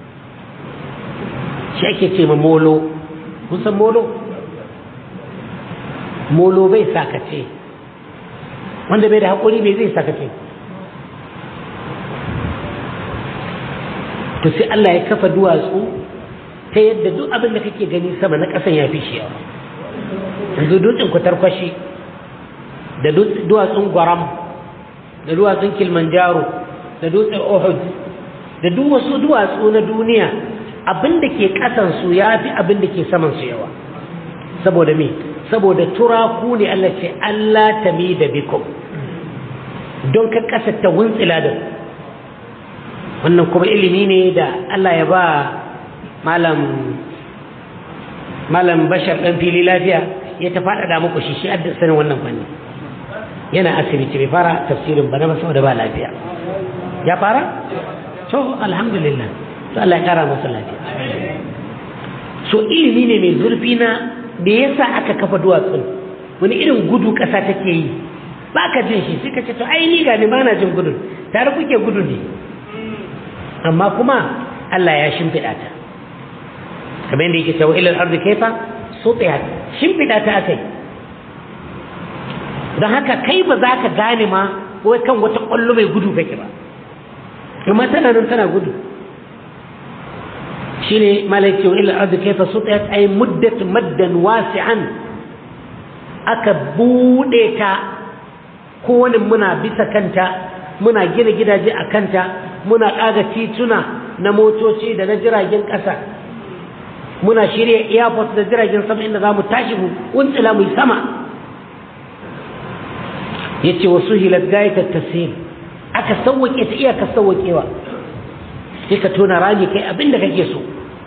shi ake ce ma molo kusan molo molo bai sakace wanda bai da haƙori bai zai sakace to sai Allah ya kafa duwatsu ta yadda duk abin da kake gani sama na ƙasan ya fi shi yawa yanzu dutsen kwatarkwashi da duwatsun gwaram da duwatsun kilimanjaro da dutsen ohud da duk wasu duwatsu na duniya abin da ke ƙasansu ya fi abin da ke samansu yawa saboda me saboda turaku ne Allah ce Allah ta mi da bikum don ka ƙasa ta wuntsila da wannan kuma ilimi ne da Allah ya ba malam malam bashar ɗan fili lafiya ya ta faɗaɗa muku shi shi adda sanin wannan fanni yana asibiti bai fara tafsirin ba na ba saboda ba lafiya ya fara to alhamdulillah to Allah ya kara masa lafiya so ilimi ne mai zurfi na da yasa aka kafa duwatsun wani irin gudu ƙasa take yi ba ka jin shi sai ka ce to ai ni ga ni ba na jin gudun tare kuke gudu ne amma kuma Allah ya shimfiɗa ta kamar yadda yake cewa ilal ardi kaifa sutihat shimfiɗa ta akai don haka kai ba za ka gane ma wai kan wata ƙwallo mai gudu kake ba amma tana nan tana gudu shine malaki wa ilal ardi kaifa sutihat ay muddat maddan wasi'an aka bude ta kowane muna bisa kanta muna gina gidaje a kanta muna ƙaga tituna na motoci da na jiragen ƙasa muna shirya airport da jiragen sama inda za mu tashi mu wuntsila mu yi sama ya ce wasu hilar gayatar tasir aka sauwaƙe ta iyaka sauwaƙewa sai ka tona rami kai abin da kake so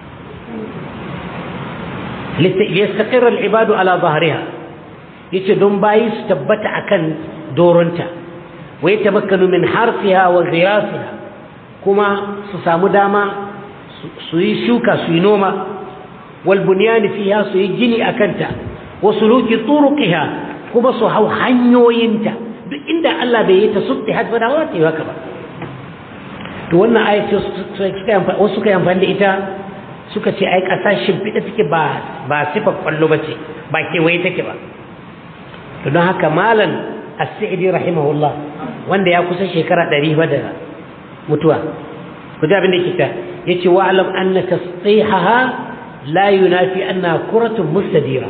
liyastaƙirar al'ibadu ala zahariha ya ce don bayi su tabbata akan doronta wa ya tamakkanu min harfiha wa ghirasiha kuma su samu dama su yi shuka su yi noma wal bunyani fiha su yi gini akanta wa suluki turuqiha kuma su hau hanyoyinta duk inda Allah bai yi ta sutti hadba da wata yi haka ba to wannan ayat wasu suka yi amfani da ita suka ce ai ƙasa shimfiɗa take ba ba sifar kwallo ba ce ba kewaye take ba to don haka malam as-sa'idi rahimahullah wanda ya kusa shekara ɗari ba da mutuwa ku ji abin da ke ta yace wa alam anna tasqihaha la yunafi anna kuratun mustadira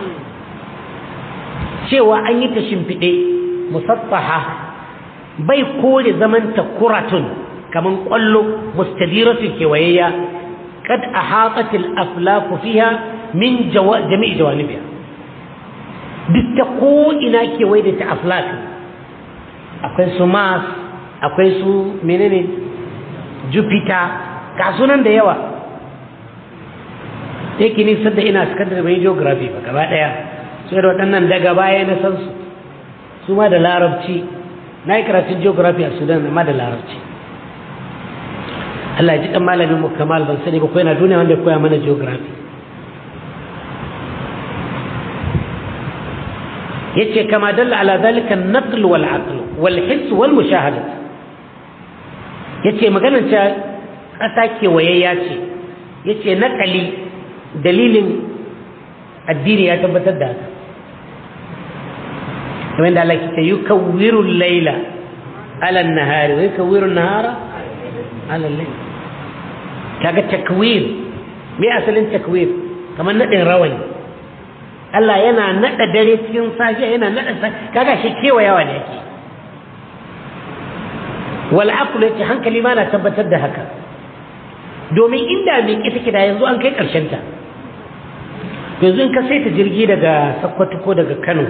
cewa an yi ta shimfiɗe musattaha bai kore zaman ta kuratun kaman ƙwallo mustadiratun kewayayya kad ahatat al-aflaku fiha min jami'i jawanibiha duk ta ko ina kewaye da ta aflak akwai su mars akwai su menene jupiter ga sunan da yawa yake ni sadda ina sakandare mai geography ba gaba daya sai da waɗannan daga baya na san su su ma da larabci na yi karatun geography a sudan amma da larabci Allah ya ji ɗan malamin mu kamal ban sani ba ko yana duniya wanda ya koya mana geography yace kama dalla ala zalika an-naql wal aql wal hiss wal mushahada yace maganar ta kasa kewayayya ce yace naqali dalilin addini ya tabbatar da haka kamar da Allah ke yukawwiru al-laila ala an-nahari wa yukawwiru an-nahara ala al-layl kaga takwir me asalin takwir kamar nadin rawani Allah yana nada dare cikin safiya yana nada kaga shi kewayawa ne yake wal aqlu yace hankali ma na tabbatar da haka domin inda mai ita kida yanzu an kai karshen ta yanzu in ka saita jirgi daga Sokoto ko daga Kano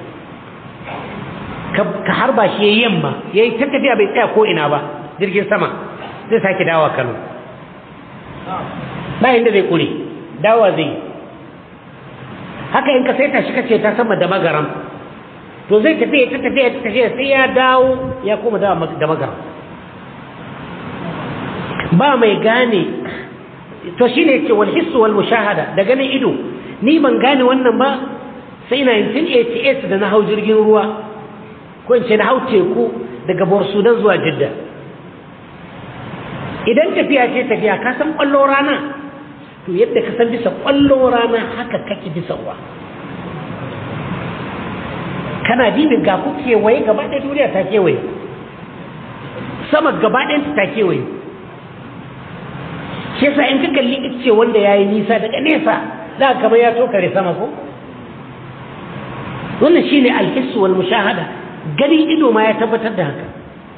ka harba shi yayi yamma yayi ta tafiya bai tsaya ko ina ba jirgin sama zai sake dawa Kano ba inda zai kure dawa zai haka in ka saita shi kace ta sama da magaram to zai tafi ta tafi ta tafi sai ya dawo ya koma da da magaram ba mai gane to shine yace wal hissu wal mushahada da ganin ido ni ban gane wannan ba sai 1988 da na hau jirgin ruwa ko in ce na hau teku daga Borsudan zuwa Jidda idan tafiya ce tafiya ka san kwallo rana to yadda ka san bisa kwallo rana haka kake bisa ruwa kana dibin ga ku kewaye gaba ɗaya duniya ta kewaye sama gaba ɗayan ta kewaye shi yasa in ka kalli ice wanda ya yi nisa daga nesa za ka kamar ya tokare sama ko wannan shine alhissu wal mushahada ganin ido ma ya tabbatar da haka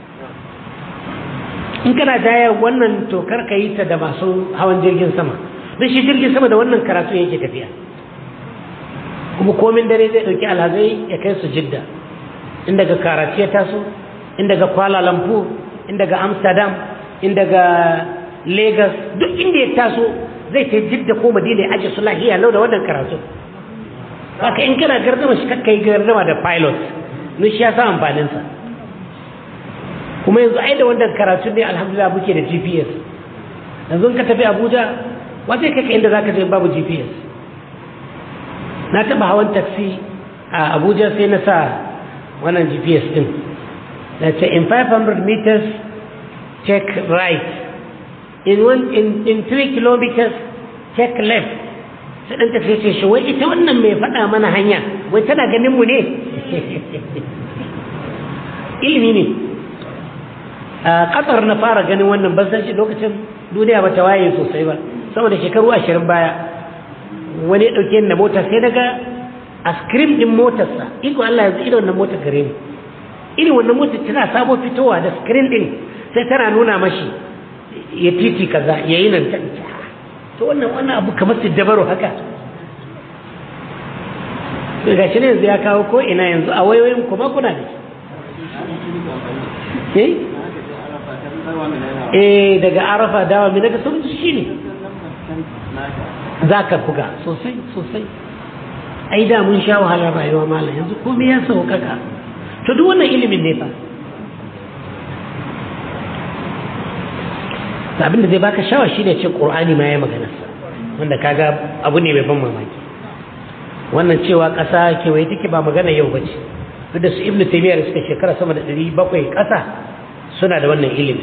in kana jaya wannan tokar ka yi ta da masu hawan jirgin sama don shi jirgin sama da wannan karatu yake tafiya kuma komin dare zai ɗauki alhazai ya kai su jidda in daga karachi ya taso in daga kuala lumpur in daga amsterdam in daga lagos duk inda ya taso zai ta jidda ko madina ya aje su lahiya lau da wannan karatu haka in kana gardama shi kakka yi gardama da pilot nun shi ya sa amfaninsa kuma yanzu ai da wannan karatu ne alhamdulillah muke da gps yanzu ka tafi abuja wata kaka inda za ka je babu gps na taba hawan taxi a abuja sai na sa wannan gps din na ce in 500 meters check right in, one, in, in 3 kilometers check left sai ɗan tafiya ce shi wai ita wannan mai faɗa mana hanya wai tana ganin mu ne ilimi ne a ƙasar na fara ganin wannan ban san shi lokacin duniya ba ta waye sosai ba sama da shekaru ashirin baya wani ya ɗauke na mota sai daga a screen ɗin motarsa iko Allah yanzu irin wannan motar gare ni irin wannan motar tana sabo fitowa da screen ɗin sai tana nuna mashi ya titi kaza ya yi nan ta to wannan wannan abu kamar su dabaru haka to ga shi ne yanzu ya kawo ko ina yanzu a wayoyin kuma kuna da shi eh daga arafa dawa mai daga sun shi ne za ka buga sosai sosai ai da mun sha wahalar rayuwa malam yanzu komai ya sauƙaƙa to duk wannan ilimin ne fa abin da zai baka shawa shine ce qur'ani ma ya magana sa wanda kaga abu ne mai ban mamaki wannan cewa ƙasa kewaye take ba magana yau bace duk da su ibnu taymiya da suka shekara sama da 700 ƙasa suna da wannan ilimi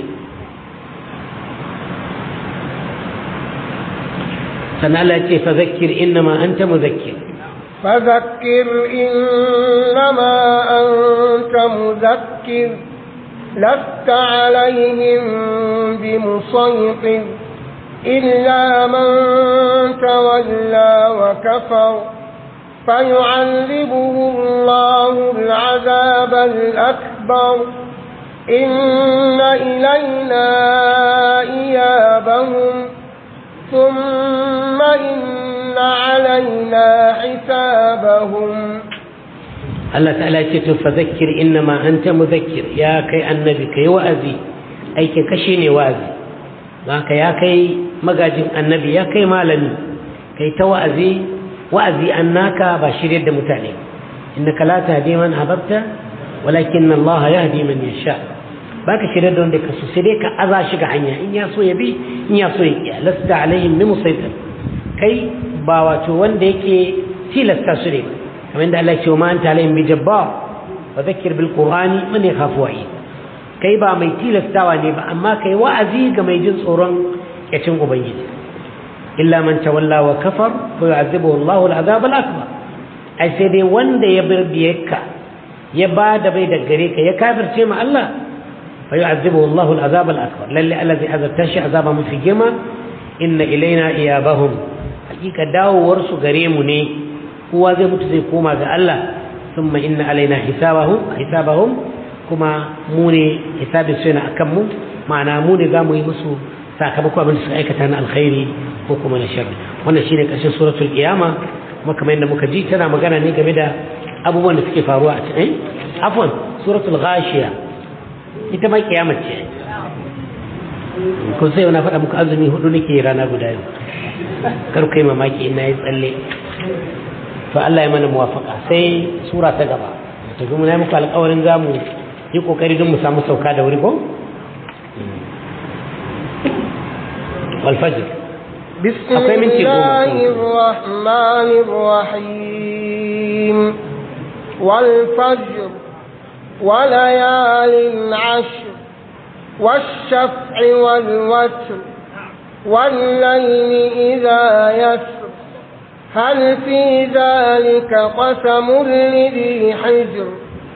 sannan Allah ya ce fa zakkir innama anta muzakkir فذكر إنما أنت مذكر لست عليهم بمسيطر إلا من تولى وكفر فيعذبه الله العذاب الأكبر إن إلينا إيابهم ثم إن علينا حسابهم Allah ta'ala ce to fa zakkir innama anta muzakkir ya kai annabi kai wa'azi aikin kashe ne wa'azi haka ya kai magajin annabi ya kai malami kai ta wa'azi wa'azi annaka ba shirye da mutane innaka la tahdi man ahbabta walakin Allah yahdi man yasha baka shirye da wanda ka so sai dai ka aza shi ga hanya in ya so ya bi in ya so ya kiya lasta alaihim bi musaitir kai ba wato wanda yake tilasta su ne kamar da Allah ce wa ma'anta alayhim bi jabbar wa dhakkir bil qur'ani man yakhafu wa'id kai ba mai tilastawa ne ba amma kai wa'azi ga mai jin tsoron yacin ubangiji illa man tawalla wa kafar fa yu'adhibuhu Allahu al-'adhab al-akbar ai sai dai wanda ya bar biyarka ya ba da bai da gare ka ya kafirce ma Allah fa yu'adhibuhu Allahu al-'adhab al-akbar lalle Allah zai azabta shi azaba mafi girma inna ilaina iyabahum hakika dawowar su gare mu ne kowa zai mutu zai koma ga Allah thumma inna alaina hisabahum hisabahum kuma mu ne hisabin su yana akan mu ma'ana mu ne zamu yi musu sakamako abin da suka aikata na alkhairi ko kuma na sharri wannan shine karshen suratul qiyama kuma kamar yadda muka ji tana magana ne game da abubuwan da suke faruwa a cikin afwan suratul ghashiya ita ma kiyama ce ko sai na faɗa muku azumi hudu nake rana guda yau kar kai mamaki ina yi tsalle to Allah ya mana muwafaka sai sura ta gaba to kuma na muku alƙawarin zamu yi kokari don mu samu sauka da wuri ko wal fajr بسم akwai minti الله goma الرحمن الرحيم والفجر وليال عشر والشفع والوتر والليل إذا يسر هل في ذلك قسم لذي حجر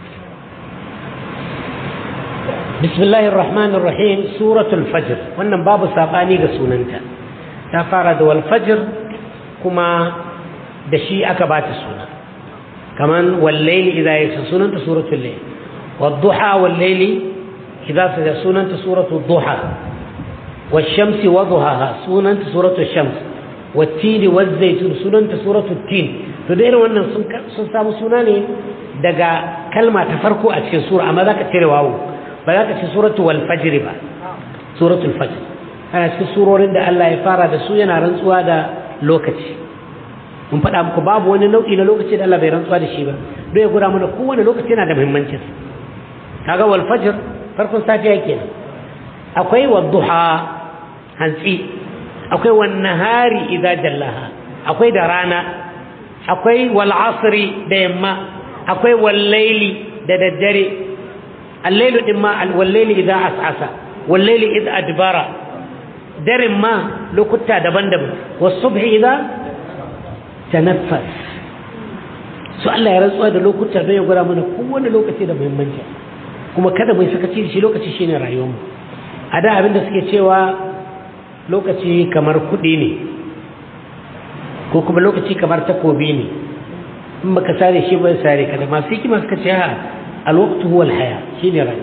بسم الله الرحمن الرحيم سورة الفجر wannan babu sabani ga sunanta ta fara da wal fajr kuma da shi aka bata suna kaman wal layli idha yasa sunanta suratul layl wad duha wal layli idha sada sunanta suratul duha wash shamsi wa duhaha sunanta suratul shams wat tin waz zaytun sunanta suratul tin to da irin wannan sun sun samu suna ne daga kalma ta farko a cikin sura amma zaka cire wawu ba za ka ce suratu wal fajr ba suratul fajr ana cikin surorin da Allah ya fara da su yana rantsuwa da lokaci mun faɗa muku babu wani nau'i na lokaci da Allah bai rantsuwa da shi ba don ya gura mana kowane lokaci yana da muhimmanci kaga wal fajr farkon safiya kenan akwai wadduha hantsi akwai wan nahari idza jallaha akwai da rana akwai wal asri da yamma akwai wal laili da daddare الليل إما والليل إذا عسعس والليل إذا أدبر در ما لو كنت دبن دبن والصبح إذا تنفس سؤال الله يرزق هذا لو كنت بين يقول من كون لو كتير من منجا كما كذا ما يسكتي شيء لو كتير شيء رأيهم هذا abin da suke cewa lokaci kamar kuɗi ne ko kuma lokaci kamar takobi ne in baka sare shi ba sare ka da masu hikima suka ce ha الوقت هو الحياة شيني رأي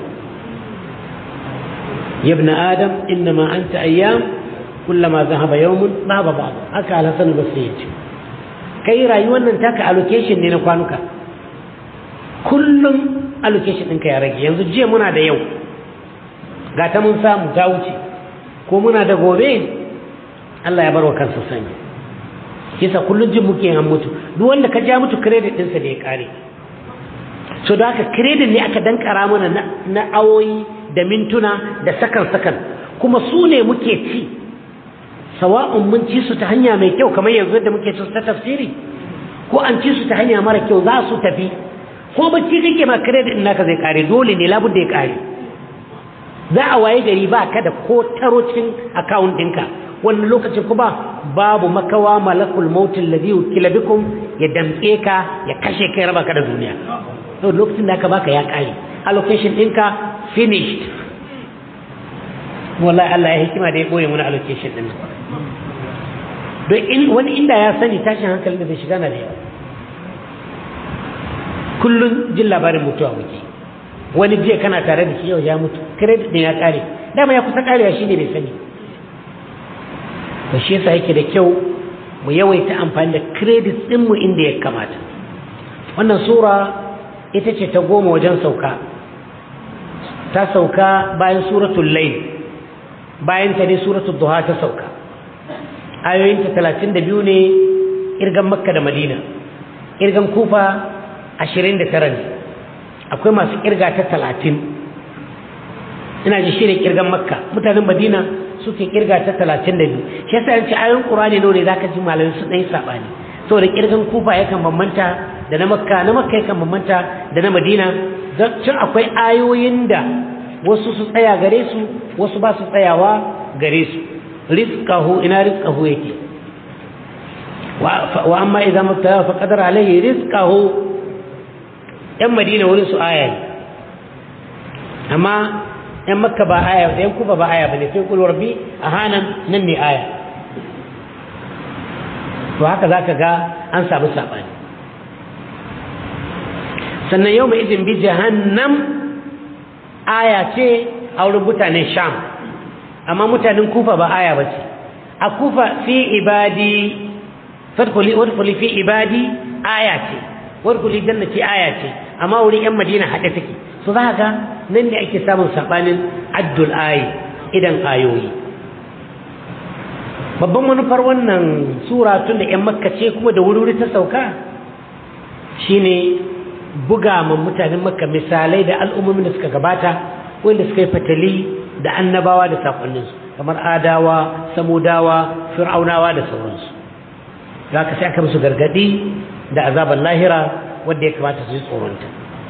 يا ابن آدم إنما أنت أيام كلما ذهب يوم ذهب بعض هكا على سنة بسيط كي رأي وانا انتاك allocation ne na kwanuka kullum allocation ɗinka ya rage yanzu jiya muna da yau ga ta mun samu ta wuce ko muna da gobe Allah ya bar wa kansa sani kisa kullum jin muke an mutu duk wanda ka ja mutu credit ɗinsa da ya ƙare so da haka credit ne aka dankara mana na awoyi da mintuna da sakan-sakan kuma su ne muke ci sawa'un mun ci su ta hanya mai kyau kamar yanzu da muke ci ta tafsiri ko an ci su ta hanya mara kyau za su tafi ko bacci kake ma credit naka zai kare dole ne labud da ya kare za a waye gari ba ka da ko taro cikin account ɗinka wannan lokacin kuma babu makawa malakul mautin ladhi wukila bikum ya damke ka ya kashe kai raba ka da duniya to lokacin da aka baka ya kare allocation ɗinka finished wallahi Allah ya hikima da ya boye muna allocation din nan don in wani inda ya sani tashin hankalin da zai shiga na da yawa kullum jin labarin mutuwa muke wani jiya kana tare da shi yau ya mutu credit din ya kare dama ya kusa karewa shine bai sani to shi yasa yake da kyau mu yawaita amfani da credit din mu inda ya kamata wannan sura ita ce ta goma wajen sauka ta sauka bayan suratul layl bayan ta ne suratul duha ta sauka ayoyinta talatin da biyu ne irgan makka da madina irgan kufa ashirin da tara ne akwai masu kirga ta talatin ina ji shirin kirgan makka mutanen madina suke kirga ta talatin da biyu shi yasa yanci ayoyin ƙurani ne za ka ji malamai su ɗaya saɓani saboda kirgan kufa yakan bambanta da na makka na makka yakan bambanta da na madina don cin akwai ayoyin da wasu su tsaya gare su wasu ba su tsayawa gare su rizqahu ina rizqahu yake wa amma idan mubtala fa qadara alayhi rizqahu yan madina wurin su aya ne amma yan makka ba aya yan kuba ba aya bane sai kul rabbi ahanan nan ne aya to haka zaka ga an samu sabani sannan yau mai izin bi jahannam aya ce a wurin mutanen sham amma mutanen kufa ba aya ba ce a kufa fi ibadi fadkhuli wadkhuli fi ibadi aya ce wadkhuli jannati aya ce amma wurin yan madina hade take so za ga nan ne ake samun sabanin addul ayi idan ayoyi babban manufar wannan sura tun da yan makka ce kuma da wuri ta sauka shine buga ma mutanen makka misalai da al'ummomin da suka gabata wanda suka yi fatali da annabawa da sakonninsu kamar adawa samudawa fir'aunawa da sauransu za ka sai aka musu gargadi da azabar lahira wadda ya kamata su yi tsoronta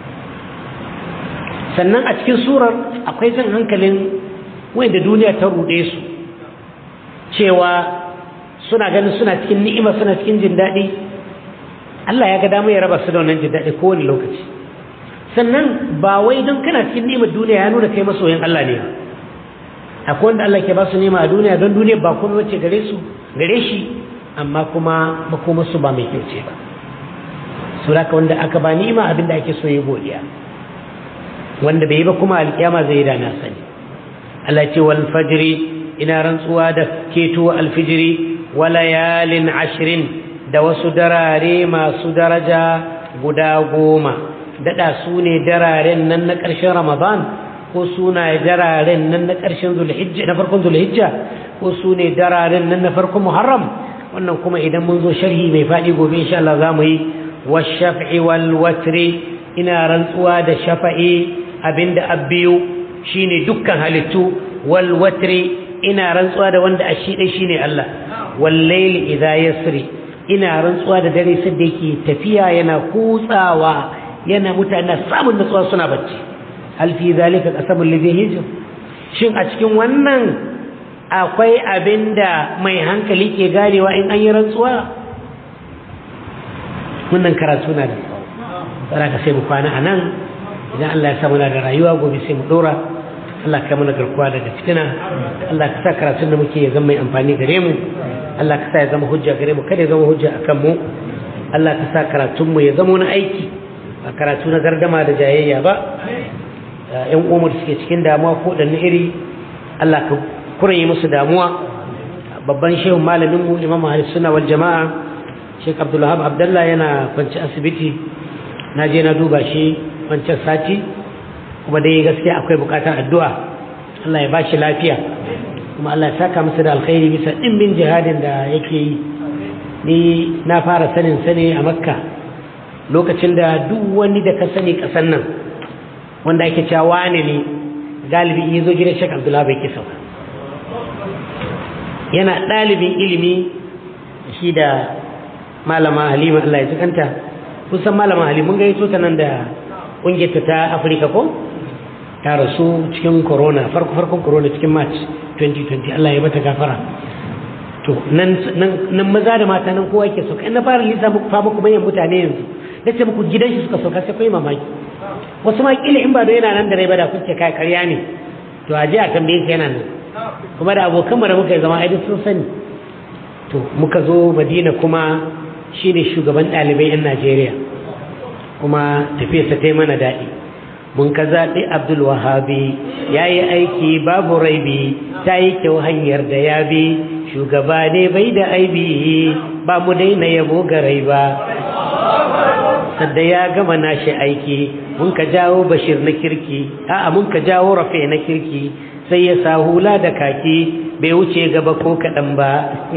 sannan a cikin surar akwai jan hankalin wanda duniya ta ruɗe su cewa suna ganin suna cikin ni'ima suna cikin jin daɗi Allah ya ga dama ya raba su da wannan jin daɗi kowane lokaci sannan ba wai don kana cikin ni'imar duniya ya nuna kai masoyin Allah ne ba akwai wanda Allah ke ba su nema a duniya don duniya ba kuma wacce gare su gare shi amma kuma makomarsu ba mai kyau ce ba su da wanda aka ba ni'ima abinda ake so yi godiya wanda bai yi ba kuma alkiyama zai yi da na sani Allah ce wal fajri ina rantsuwa da keto alfijiri wa layalin ashirin da wasu darare masu daraja guda goma daɗa su ne dararen nan na ƙarshen ramadan ko suna dararen nan na ƙarshen zulhijja na farkon zulhijja ko su ne dararen nan na farkon muharram wannan kuma idan mun zo sharhi mai faɗi gobe insha Allah za mu yi washaf'i wal watri ina rantsuwa da shafa'i abinda abbiyu shine dukkan halittu wal watri ina rantsuwa da wanda ashi dai shine Allah wal layli idha yasri ina rantsuwa da dare sai da yake tafiya yana kutsawa yana mutane samun nutsuwa suna bacci hal fi zalika qasamul ladhi hijr shin a cikin wannan akwai abinda mai hankali ke ganewa in an yi rantsuwa wannan karatu na da tsara ka sai mu kwana a nan idan Allah ya samu na da rayuwa gobe sai mu dora Allah ka mana garkuwa daga fitina Allah ka sa karatun da muke ya zama mai amfani gare mu Allah ka sa ya zama hujja gare mu kada ya zama hujja akan mu Allah ka sa karatun mu ya zama wani aiki a karatu na gardama da jayayya ba yan umar suke cikin damuwa ko da iri Allah ka kuren musu damuwa babban shehun malamin mu imam ahli sunna wal jama'a Sheikh Abdul Wahab Abdullah yana kwanci asibiti na je na duba shi wancan sati kuma dai gaskiya akwai bukatar addu'a Allah ya bashi lafiya kuma Allah ya saka masa da alkhairi bisa dimbin jihadin da yake yi ni na fara sanin sani a Makka lokacin da duk wani da ka sani kasan nan wanda ake cewa wane ne galibi ya zo gidan Sheikh Abdul Wahab yake sauka yana ɗalibin ilimi shi da malama halima Allah ya tukanta kusan malama halima mun gaito ta nan da ƙungiyarta ta afirka ko ta rasu cikin corona farko farkon corona cikin march 2020 Allah ya bata gafara to nan maza da mata nan kowa ke sauka ina fara lisa muku fa muku bayan mutane yanzu da ce muku gidan shi suka sauka sai kai mamaki wasu ma kila in ba da yana nan da rai ba da kuke kai karya ne to a je a tambaye ka yana nan kuma da abokanmu da muka yi zama aidin sun sani to muka zo madina kuma shi ne shugaban ɗalibai 'yan najeriya kuma tafiyarsa ta yi mana daɗi mun ka zaɓi abdul wahabi ya yi aiki babu raibi ta yi kyau hanyar da ya bi shugaba ne bai da aibi ba mu daina yabo garai ba sadda ya gama nashi aiki mun ka jawo bashir na kirki a'a mun ka jawo rafe na kirki sai ya sa hula da kaki bai wuce gaba ko kaɗan ba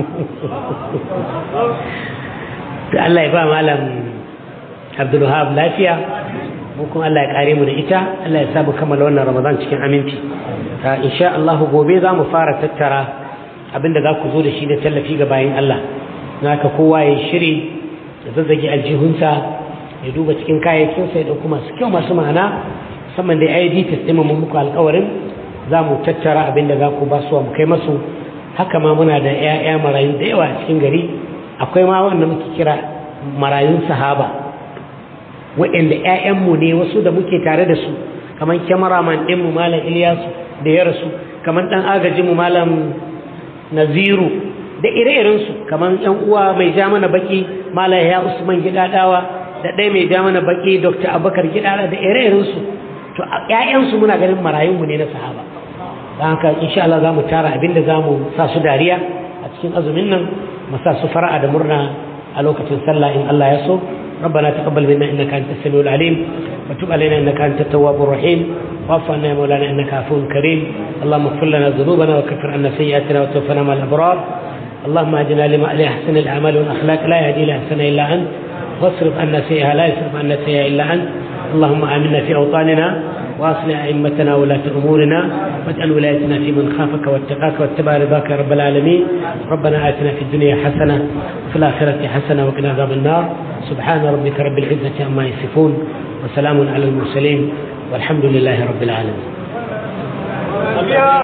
da Allah ya ba malam abdulwahab lafiya mu kuma Allah ya kare mu da ita Allah ya sa mu kammala wannan ramadan cikin aminci insha Allah gobe za mu fara tattara abinda za ku zo da shi da tallafi ga bayan Allah naka kowa ya shiri da zazzage aljihunsa ya duba cikin kayayyakinsa ya ɗauki masu kyau masu ma'ana musamman da ID test ɗin mun muku alƙawarin za mu tattara abin da za ku ba su mu kai masu haka ma muna da 'ya'ya marayu da yawa a cikin gari akwai ma wanda muke kira marayun sahaba waɗanda 'ya'yanmu ne wasu da muke tare da su kamar kyamaraman ɗinmu malam Ilyasu da ya rasu kamar ɗan agajinmu malam Naziru da ire-irensu kamar 'yan uwa mai ja mana baki malam ya Usman Gidadawa da ɗaya mai ja mana baki Dr. Abubakar Gidada da ire-irensu to ƴaƴansu muna ganin marayunmu ne na sahaba don haka insha Allah za mu tara abinda za mu sa su dariya a cikin azumin nan mu sa su fara'a da murna a lokacin sallah in Allah ya so ربنا تقبل منا انك انت السميع العليم وتب علينا انك انت التواب الرحيم واعف عنا يا مولانا انك عفو كريم اللهم اغفر لنا ذنوبنا وكفر عنا سيئاتنا وتوفنا مع الابرار اللهم اهدنا لما لاحسن الاعمال والاخلاق لا يهدي لاحسن الا انت واصرف عنا سيئها لا يصرف عنا سيئها الا انت اللهم امنا في اوطاننا واصلح ائمتنا ولاة امورنا واجعل ولايتنا في من خافك واتقاك واتبع رضاك يا رب العالمين ربنا اتنا في الدنيا حسنه وفي الاخره حسنه وقنا عذاب النار سبحان ربك رب العزه عما يصفون وسلام على المرسلين والحمد لله رب العالمين